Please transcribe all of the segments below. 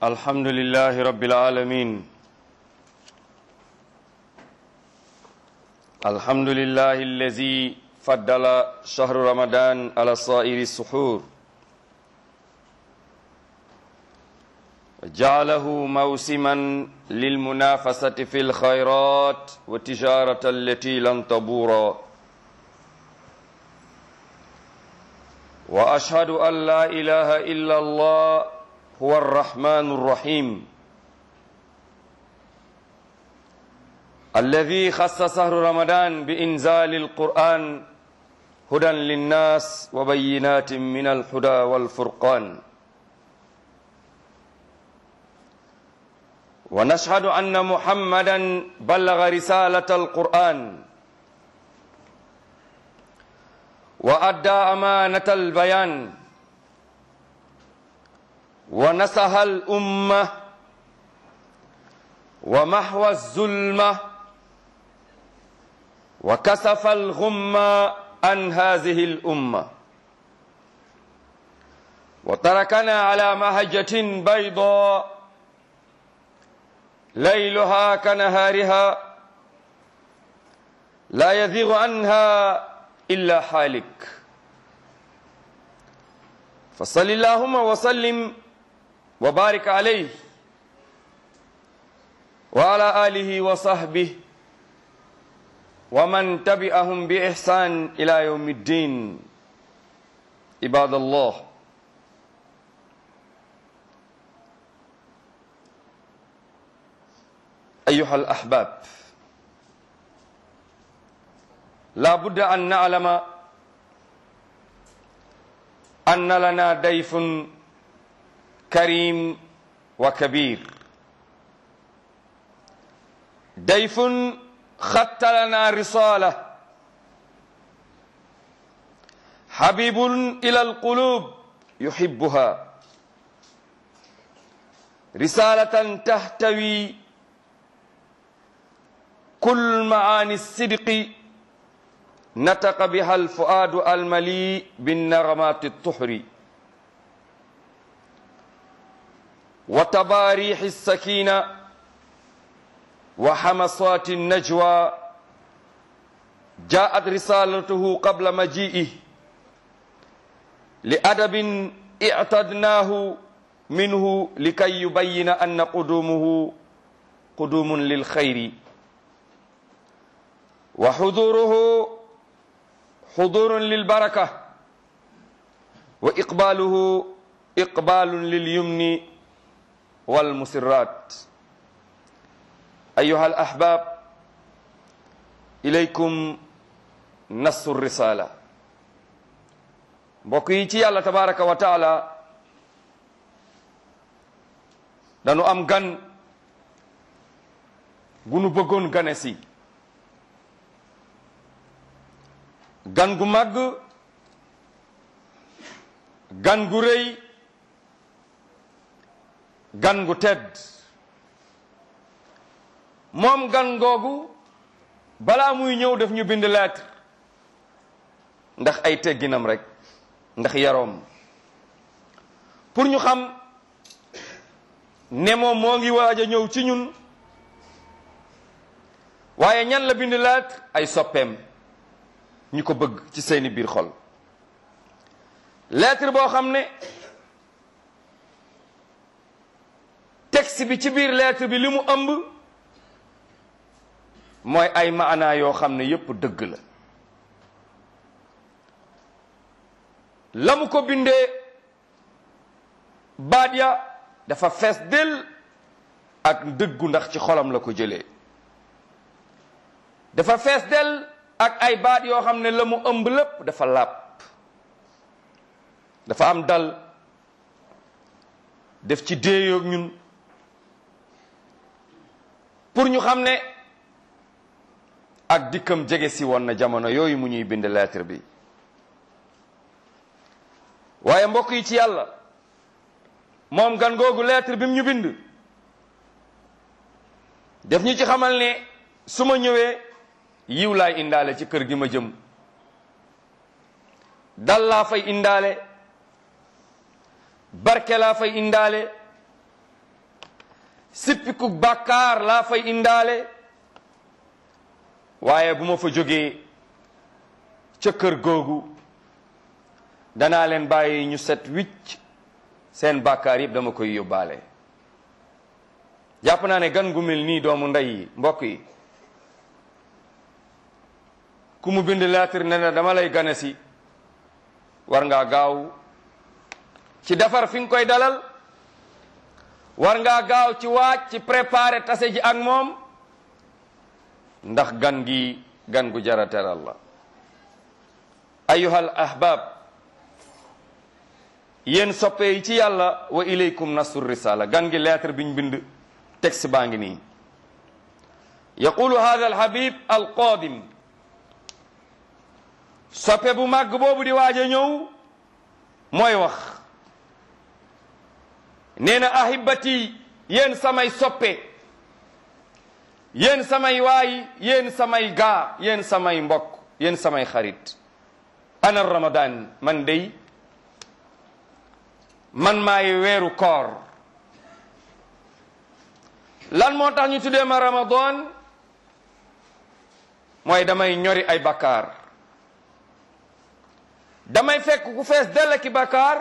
الحمد لله رب العالمين الحمد لله الذي فضل شهر رمضان على سائر السحور جعله موسما للمنافسة في الخيرات والتجارة التي لن تبورا وأشهد أن لا إله إلا الله هو الرحمن الرحيم الذي خص شهر رمضان بإنزال القرآن هدى للناس وبينات من الهدى والفرقان ونشهد أن محمدا بلغ رسالة القرآن وأدى أمانة البيان ونصح الأمة ومحو الظلمة وكسف الغمة عن هذه الأمة وتركنا على مهجة بيضاء ليلها كنهارها لا يزيغ عنها إلا حالك فصل اللهم وسلم وبارك عليه وعلى آله وصحبه ومن تبعهم بإحسان إلى يوم الدين عباد الله أيها الأحباب لا بد أن نعلم أن لنا ضيف كريم وكبير ضيف خط لنا رسالة حبيب إلى القلوب يحبها رسالة تحتوي كل معاني الصدق نطق بها الفؤاد المليء بالنغمات الطهر وتباريح السكينة وحمصات النجوى جاءت رسالته قبل مجيئه لأدب اعتدناه منه لكي يبين أن قدومه قدوم للخير وحضوره حضور للبركة وإقباله إقبال لليمن والمسرات أيها الأحباب إليكم نص الرسالة mbokk ci yàlla tabaraka wa taala dañu am gan gu nu bëggoon gane si gan gu màgg gan gu rëy gan gu tedd moom gan googu balaa muy ñëw def ñu bind lettre ndax ay tegginam rek ndax yaroom pour ñu xam ne moom moo ngi waaj a ñëw ci ñun waaye ñan la bind lettre ay soppeem ñu ko bëgg ci seeni biir xol lettre boo xam ne texte bi ci biir lettre bi li mu ëmb mooy ay maanaa yoo xam ne yépp dëgg la la mu ko bindee baat ya dafa fees del ak dëggu ndax ci xolam la ko jëlee dafa fees del ak ay baat yoo xam ne la mu ëmb lépp dafa làpp dafa am dal def ci déeyoog ñun pour ñu xam ne ak dikkam jege si woon na jamono yooyu mu ñuy bind lettre bi waaye mbokk yi ci yàlla moom gan googu lettre bi mu ñu bind def ñu ci xamal ne su ma ñëwee yiw laay indaale ci kër gi ma jëm dal laa fay indaale barke laa fay indaale sippiku bàkkaar laa fay indaale waaye bu ma fa jógee ca kër googu danaa leen bàyyi ñu set wicc seen bàkkaar yëpp dama koy yóbbaale jàpp naa ne gan gu mel nii doomu ndey yi mbokk yi ku mu bind lettre ne na dama lay gane si war ngaa gaaw ci defar fi nga koy dalal war ngaa gaaw ci waaj ci préparer tase ji ak moom ndax gan gi gan gu jara teral la ayuhal ahbab yéen soppe yi ci yàlla wa ilaykum nasru risala gan gi lettre biñ bind texte baa ngi nii yaqulu hada alhabib alqadim soppe bu màgg boobu di waaj a ñëw mooy wax nee na ahibati yéen samay soppe yéen samay waay yéen samay gaa yéen samay mbokk yéen samay xarit ana ramadan man dey man maay weeru koor lan moo tax ñu tuddee ma ramadan mooy damay ñori ay bakkaar damay fekk ku fees dell ki bakkaar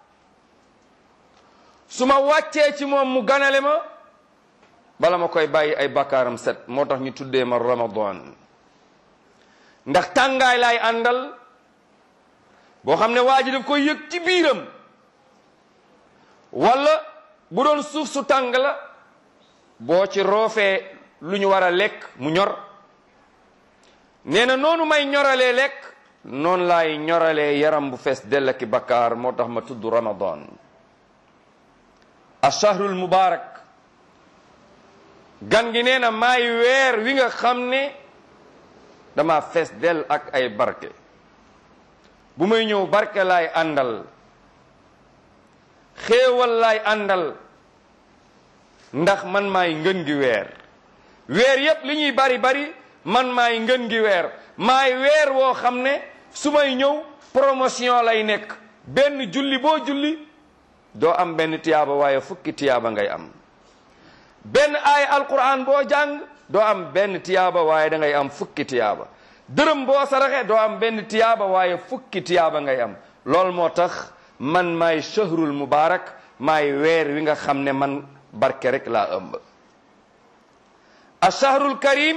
su ma wàccee ci moom mu ganale ma bala ma koy bàyyi ay bakkaaram set moo tax ñu tuddee ma ramadan ndax tàngaay laay àndal boo xam ne waa ji daf koy yëg ci biiram wala bu doon suuf su tàng la boo ci roofee lu ñu war a lekk mu ñor nee na noonu may ñoralee lekk noonu laay ñoralee yaram bu fees dell ki bakkaar moo tax ma tudd ramadan ashahrul mubarak gan gi nee na maay weer wi nga xam ne dama fees dell ak ay barke bu may ñëw barke laay àndal xéewal laay àndal ndax man maay ngën gi weer weer yépp li ñuy bari bari man maay ngën gi weer maay weer woo xam ne su may ñëw promotion lay nekk benn julli boo julli doo am benn tiyaaba waaye fukki tiyaaba ngay am benn aay alquran boo jàng doo am benn tiyaaba waaye da ngay am fukki tiyaaba dërëm boo saraxe doo am benn tiyaaba waaye fukki tiyaaba ngay am loolu moo tax man maay shahrul mubarak maay weer wi nga xam ne man barke rek laa ëmb ashahrul karim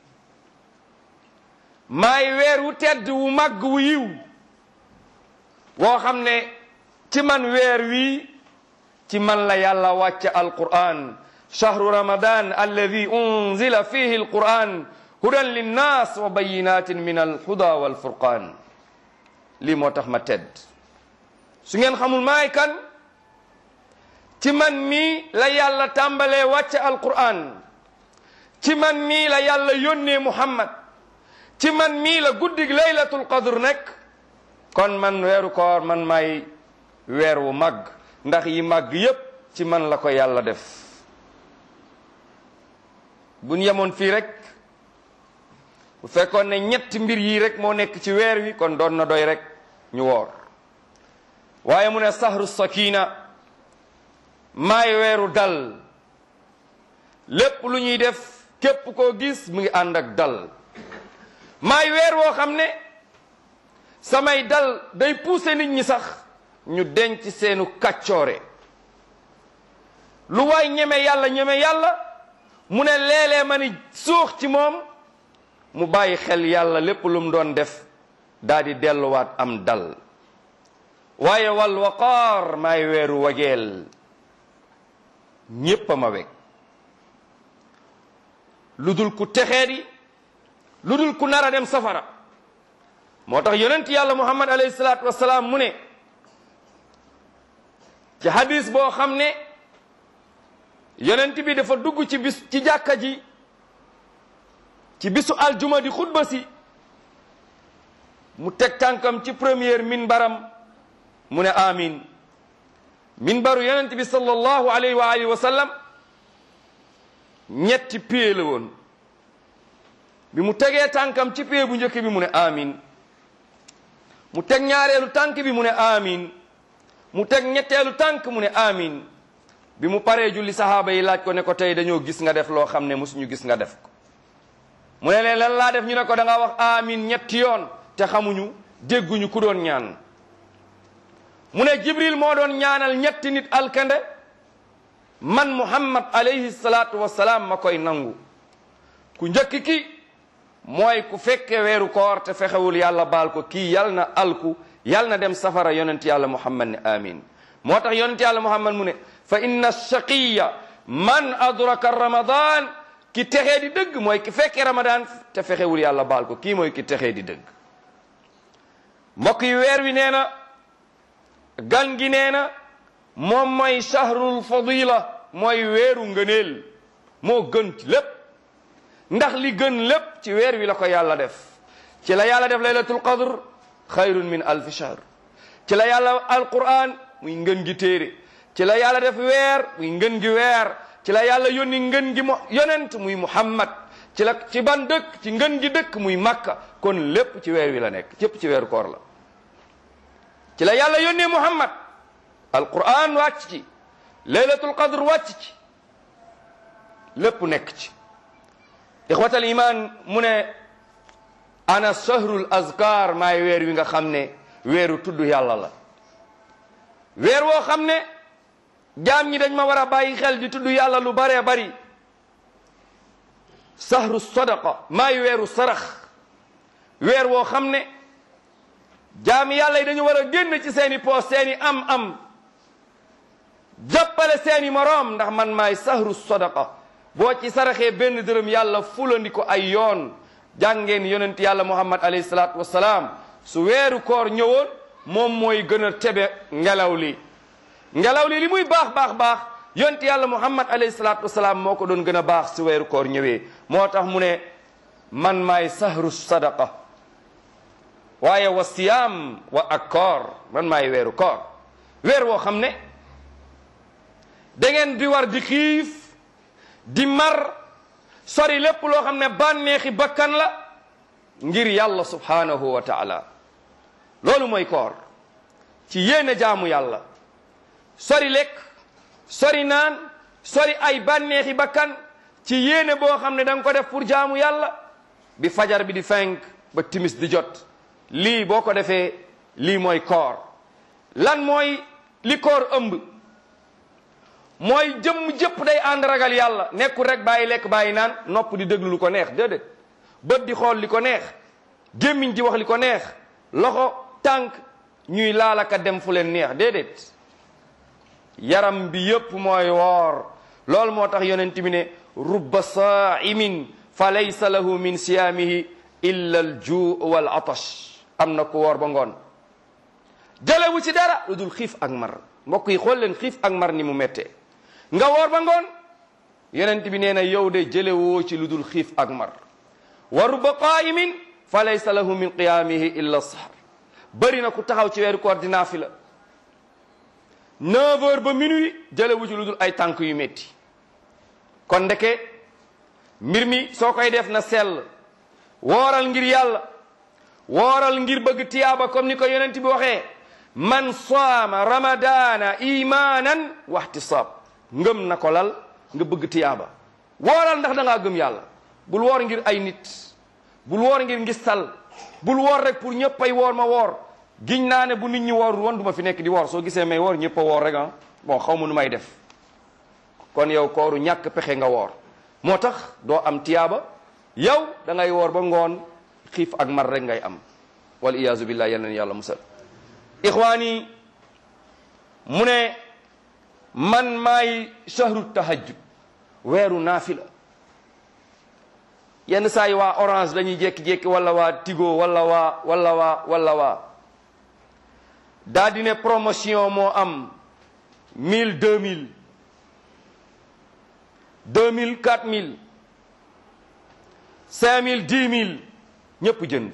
maay weer wu tedd wu màgg wu yiw woo xam ne ci man weer wi ci man la yàlla wàcce alquran shahru ramadan alladi unzila fihi alquran hudan linnas wa bayinatin min alhuda walfurqan lii moo tax ma tedd su ngeen xamul maay kan ci man mii la yàlla tàmbalee wàcce alquran ci man mii la yàlla yónnee muhammad ci man mii la guddig laylatul qadr nekk kon man weeru koor man maay weer wu màgg ndax yi màgg yépp ci man la ko yàlla def buñ yemoon fii rek bu fekkoon ne ñetti mbir yii rek moo nekk ci weer wi kon doon na doy rek ñu woor waaye mu ne sahru sakina maay weeru dal lépp lu ñuy def képp koo gis mu ngi ànd ak dal maay weer woo xam ne samay dal day pousser nit ñi sax ñu denc seenu kàccoore lu waay ñeme yàlla ñeme yàlla mu ne léeg-léeg ma ni suux ci moom mu bàyyi xel yàlla lépp lu mu doon def daa di delluwaat am dal waaye wal waqaar maay weeru wageel ñépp a ma weg lu dul ku texee di lu dul ku nar a dem safara moo tax yonent yàlla muhammad alayhi salaatu wasalaam mu ne ci hadis boo xam ne yonent bi dafa dugg ci bis ci jàkka ji ci bisu aljuma di xutba si mu teg tànkam ci première minbaram mu ne amin minbaru yonent bi sallallahu alayhi wa alihi wa sallam ñetti pie la woon bi mu tegee tànkam ci pie bu njëkk bi mu ne amin mu teg ñaareelu tànk bi mu ne amin mu teg ñetteelu tànk mu ne amin bi mu paree julli sahaaba yi laaj ko ne ko tey dañoo gis nga def loo xam ne musuñu gis nga def ko mu ne leen lan laa def ñu ne ko da nga wax amin ñetti yoon te xamuñu dégguñu ku doon ñaan mu ne jibril moo doon ñaanal ñetti nit alkande man muhammad alayhi salaatu wassalaam ma koy nangu ku njëkk ki mooy ku fekke weeru koor te fexewul yàlla baal ko kii yal na alku yal na dem safara yonent yàlla muhammad ne amin moo tax yonent yàlla muhammad mu ne fa inna shaqiya man adraka ramadan ki texee di dëgg mooy ki fekke ramadan te fexewul yàlla baal ko kii mooy ki texee di dëgg mbokk yi weer wi nee na gan gi nee na moom mooy shahrul fadila mooy weeru ngëneel moo gën ci lépp ndax li gën lépp ci weer wi la ko yàlla def ci la yàlla def laylatul qadr xayrun min alfi shahr ci la yàlla alquran muy ngën gi téere ci la yàlla def weer muy ngën gi weer ci la yàlla yónni ngën gi mo yonent muy muhammad ci la ci ban dëkk ci ngën gi dëkk muy makka kon lépp ci weer wi la nekk cépp ci weeru koor la ci la yàlla yónnee muhammad alquran wàcc ci laylatul qadr wàcc ci lépp nekk ci ixwatal iman mu ne ana shahrul azkar maay weer wi nga xam ne weeru tudd yàlla la weer woo xam ne jaam ñi dañ ma war a bàyyi xel di tudd yàlla lu baree bari sahru sadaqa maay weeru sarax weer woo xam ne jaam yàlla yi dañu war a génn ci seeni poos seeni am-am jàppale seeni moroom ndax man maay sahru sadaqa boo ci saraxee benn dërëm yàlla fulandi ko ay yoon jàngeen yonent yàlla muhammad alayhi salaatu wassalaam su weeru koor ñëwoon moom mooy gën a tebe ngelaw li ngelaw li li muy baax baax baax yonent yàlla muhammad alayhi salaatu wassalaam moo ko doon gën a baax su weeru koor ñëwee moo tax mu ne man maay sahru sadaqa waaye wa siyaam wa ak koor man maay weeru koor weer woo xam ne da ngeen di war di xiif di mar sori lépp loo xam ne bànneexi bakkan la ngir yàlla subhanahu wa taala loolu mooy koor ci yéene jaamu yàlla sori lekk sori naan sori ay bànneexi bakkan ci yéene boo xam ne da nga ko def pour jaamu yàlla bi fajar bi di fenk ba timis di jot lii boo ko defee lii mooy koor lan mooy li koor ëmb mooy jëmm jëpp day ànd ragal yàlla nekkul rek bàyyi lekk bàyyi naan nopp di déglu lu ko neex déedéet bët di xool li ko neex gémmiñ di wax li ko neex loxo tànk ñuy laalaka dem fu leen neex déedéet yaram bi yépp mooy woor loolu moo tax yonent bi ne rubba saa'imin fa laysa lahu min siyaamihi illa al juu wal atash am na ku woor ba ngoon jëlewu ci dara lu dul xiif ak mar mbokk yi xool leen xiif ak mar ni mu méttee nga woor ba ngoon yonent bi nee na yow de jëlewoo ci lu dul xiif ak mar wa rubba qaa'imin fa laysa lahu min qiyaamihi illa sahar bëri na ku taxaw ci weeru koor di naafila neuf heures ba minuit jëlewu ci lu dul ay tànk yu métti kon ndeke mbir mi soo koy def na sell wooral ngir yàlla wooral ngir bëgg tiyaaba comme ni ko yonent bi waxee man saama ramadana imanan waxtisaab ngëm na ko lal nga bëgg tiyaaba wooral ndax da ngaa gëm yàlla bul woor ngir ay nit bul woor ngir ngistal bul woor rek pour ñëpp ay woor ma woor giñ naa ne bu nit ñi woorul woon du ma fi nekk di woor soo gisee may woor ñëpp a woor rek ah bon xaw ma nu may def kon yow kooru ñàkk pexe nga woor moo tax doo am tiyaaba yow da ngay woor ba ngoon xiif ak mar rek ngay am wal iyaazu billah yal na yàlla musal ixwaani mu ne man maay shahru tahajjud weeru naafila yenn saa yi waa orange dañuy jékki-jékki wala waa tigo wala waa wala waa wala waa daa di ne promotion moo am mille deux mille deux mille quatre mille cinq mille dix mille ñëpp jënd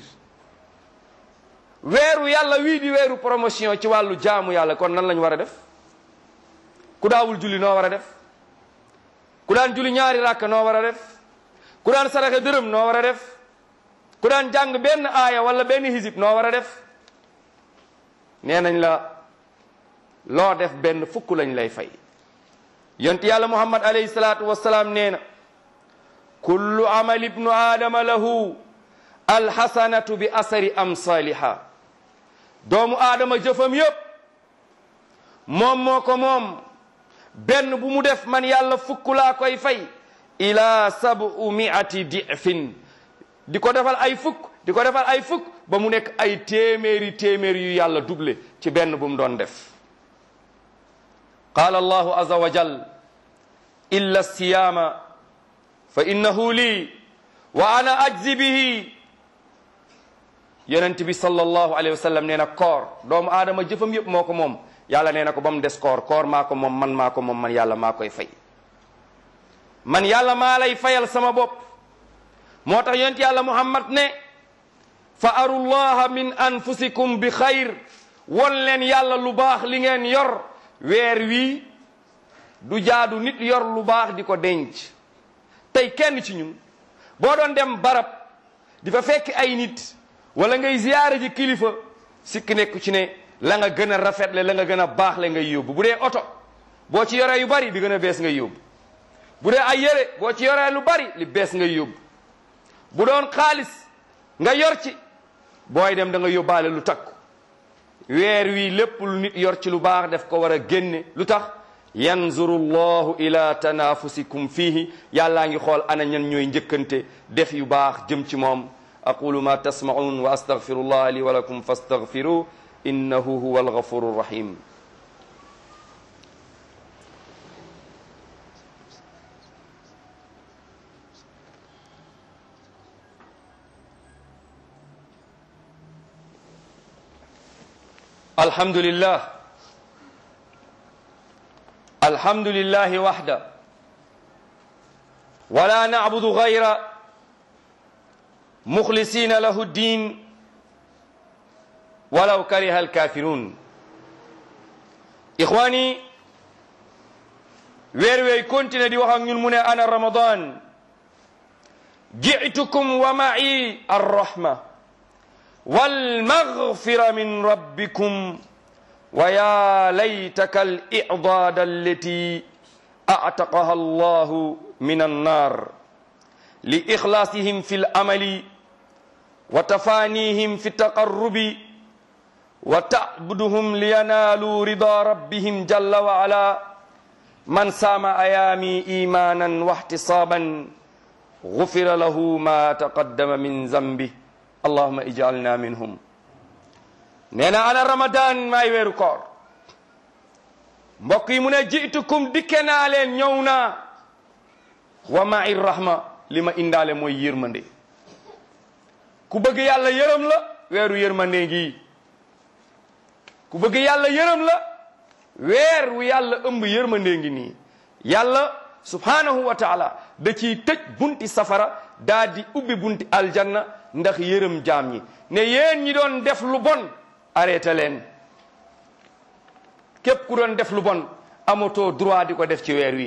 weeru yàlla wii di weeru promotion ci wàllu jaamu yàlla kon nan lañ war a def ku daawul julli noo war a def ku daan julli ñaari ràkk noo war a def ku daan saraxe dërëm noo war a def ku daan jàng benn aaya wala benn hisib noo war a def nee nañ la loo def benn fukk lañ lay fay yonent yàlla muhammad alayhi salaatu wassalaam nee na kullu amali ibnu aadama lahu alxasanatu bi asari amsaliha doomu aadama jëfam yépp moom moo ko moom benn bu mu def man yàlla fukk laa koy fay ila sabu miati difin di ko defal ay fukk di ko defal ay fukk ba mu nekk ay téeméeri téeméeri yu yàlla doublé ci benn bu mu doon def qaala allahu aza wa jal illa siyaama fa innahu lii wa ana ajzi bihi yonent bi sallallahu alayhi wa sallam nee na koor doomu aadama jëfam yëpp moo ko moom yàlla nee na ko ba mu des koor koor maa ko moom man maa ko moom man yàlla maa koy fay man yàlla maa lay fayal sama bopp moo tax yonent yàlla muhammad ne fa arullaha min anfusikum bi xayr won leen yàlla lu baax li ngeen yor weer wii du jaadu nit yor lu baax di ko denc tey kenn ci ñun boo doon dem barab di fa fekk ay nit wala ngay ziyaare ji kilifa sikki nekku ci ne la nga gën a rafetle la nga gën a baax le ngay yóbbu bu dee oto boo ci yoree yu bari bi gën a bees ngay yóbbu bu dee ay yére boo ci yoree lu bari li bees ngay yóbbu bu doon xaalis nga yor ci booy dem da nga yóbbaale lu takku weer wi lépp lu nit yor ci lu baax def ko war a génne lu tax yanzuru llahu ila tanafusikum fihi yàllaa ngi xool ana ñan ñooy njëkkante def yu baax jëm ci moom aqulu ma tasmaun wa astaghfirullah li wa lakum fastaghfiru innahu huwa alghafuru rahim الحمد لله الحمد لله وحده ولا نعبد غير مخلصين له الدين ولو كره الكافرون إخواني weer wey continue di wax ak ñun mu ne ana ramadan ji'tukum wa ma'i arrahma والمغفرة من ربكم ويا ليتك الإعضاد التي أعتقها الله من النار لإخلاصهم في الأمل وتفانيهم في التقرب وتعبدهم لينالوا رضا ربهم جل وعلا من سام أيامي إيمانا واحتصابا غفر له ما تقدم من ذنبه allahuma ijalna minhum nee na ana ramadan maay weeru koor mbokk yi mu ne jitukum dikke naa leen ñëw naa wa ma'i rahma li ma indaale mooy yërmande ku bëgg yàlla yërëm la weeru yërmande ngi ku bëgg yàlla yërëm la weer wu yàlla ëmb yërmande ngi nii yàlla subhanahu wa taala da ciy tëj bunti safara daa di ubbi bunti aljanna ndax yërëm jaam ñi ne yéen ñi doon def lu bon arrêté leen képp ku doon def lu bon amatoo droit di ko def ci weer wi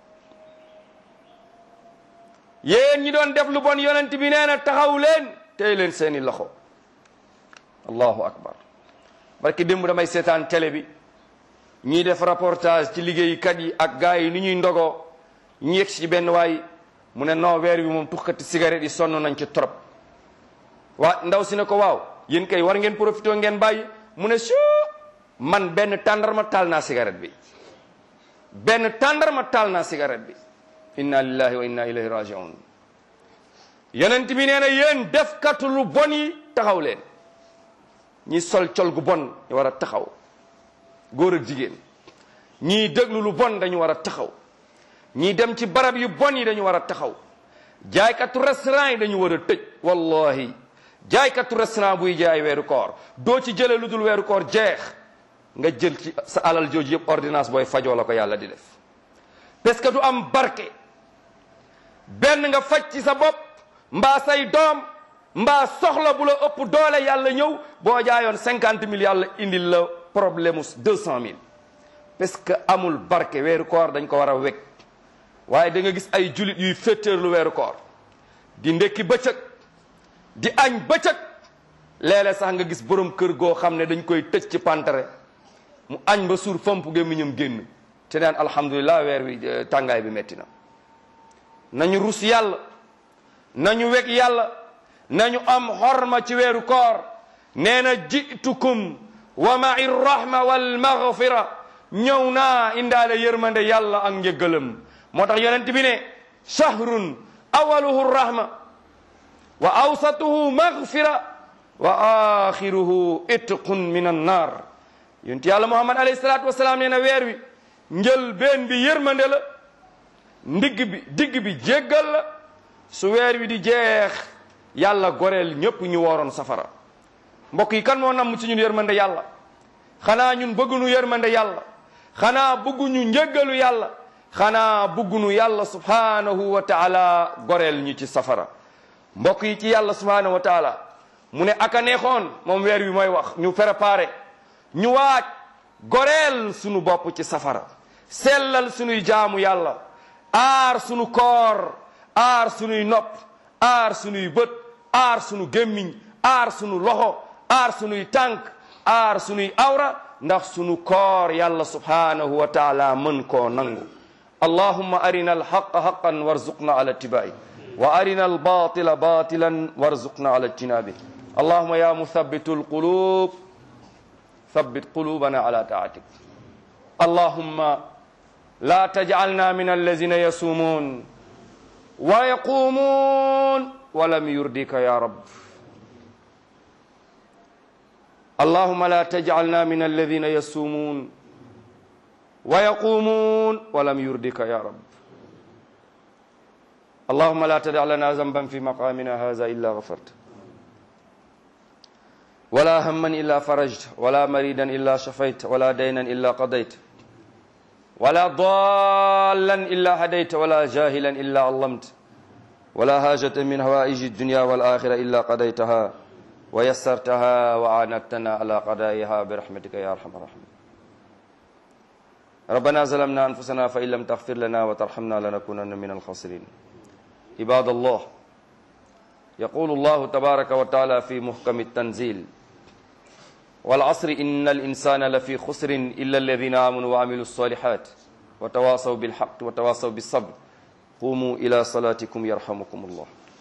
yéen ñi doon def lu bon yonent bi nee na taxaw leen tey leen seeni loxo allahu akbar barki démb damay seetaan télé bi ñiy def reportage ci liggéeykat yi ak gars yi ni ñuy ndogoo ñu yegg ci benn waay mu ne non weer wi moom tuxkati cigarette yi sonn nañ ci trop waa ndaw si ne ko waaw yéen kay war ngeen profité ngeen bàyyi mu ne su man benn tàndarma taal naa cigarette bi benn tàndarma taal naa cigarette bi inna lillahi wa inna ilayhi rajiun yonent bi nee na yéen defkatu lu bon yi taxaw leen ñi sol col gu bon ñu war a taxaw góor ak jigéen ñii déglu lu bon dañu war a taxaw ñii dem ci barab yu bon yi dañu war a taxaw jaaykatu restaurant yi dañu war a tëj wallahi jaaykatu restaurant buy jaay weeru koor doo ci jële lu dul weeru koor jeex nga jël ci sa alal jooju yëpp ordonnance booy fajoo la ko yàlla di def parce que du am barke benn nga faj ci sa bopp mbaa say doom mbaa soxla bu la ëpp doole yàlla ñëw boo jaayoon cinquante mille yàlla indil la problème mu deux cent mille parce que amul barke weeru koor dañ ko war a wekk waaye da nga gis ay julit yuy féttéerlu weeru koor di ndekki bëccëg di añ bëccëg léeg-léeg sax nga gis borom kër goo xam ne dañ koy tëj ci pantare mu añ ba suur fomp gémmiñam génn te naan alhamdulilah weer wi tàngaay bi metti na nañu rus yàlla nañu weg yàlla nañu am xorma ci weeru koor nee na jitukum wa ma'i rahma wal maghfira ñëw naa indaale yërmande yàlla ak njëggalam moo tax yonent bi ne shahrun awaluhu rahma wa awsatuhu maghfira wa axiruhu itqun min annar yonent yàlla muhammad alayhi salatu wasalaam nee na weer wi njël benn bi yërmande la ndigg bi digg bi jéggal la su weer wi di jeex yàlla goreel ñépp ñu wooroon safara mbokk yi kan moo namm ci ñun yërmande yàlla xanaa ñun bëggunu yërmande yàlla xanaa bëgguñu njëggalu yàlla xanaa bëggunu yàlla subhanahu wa taala goreel ñu ci safara mbokk yi ci yàlla subhanahu wa taala mu ne aka neexoon moom weer wi mooy wax ñu préparé ñu waaj goreel sunu bopp ci safara sellal sunuy jaamu yàlla aar sunu koor aar sunuy nopp aar sunuy bët aar sunu gémmiñ aar sunu loxo aar sunuy tànk aar sunuy awra ndax sunu koor yàlla subhanahu wa taala mën koo nangu allahumma arina alhaqa haqan warzuqna ala tibai wa arina albatila batilan warzuqna ala ijtinabi allahumma ya muthabitu alqulub thabbit qulubana ala taatik allahumma la tajcalna min allazina yasumun wa yaqumun walam yurdika ya rab اللهم لا تجعلنا من الذين يصومون ويقومون ولم يردك يا رب اللهم لا تدع لنا ذنبا في مقامنا هذا إلا غفرت ولا هما إلا فرجت ولا مريدا إلا شفيت ولا دينا إلا قضيت ولا ضالا إلا هديت ولا جاهلا إلا علمت ولا هاجة من هوائج الدنيا والآخرة إلا قضيتها ويسرتها وعانتنا على قضائها برحمتك يا ارحم الراحمين ربنا ظلمنا انفسنا فان لم تغفر لنا وترحمنا لنكونن من الخاسرين عباد الله يقول الله تبارك وتعالى في محكم التنزيل والعصر ان الانسان لفي خسر الا الذين امنوا وعملوا الصالحات وتواصوا بالحق وتواصوا بالصبر قوموا الى صلاتكم يرحمكم الله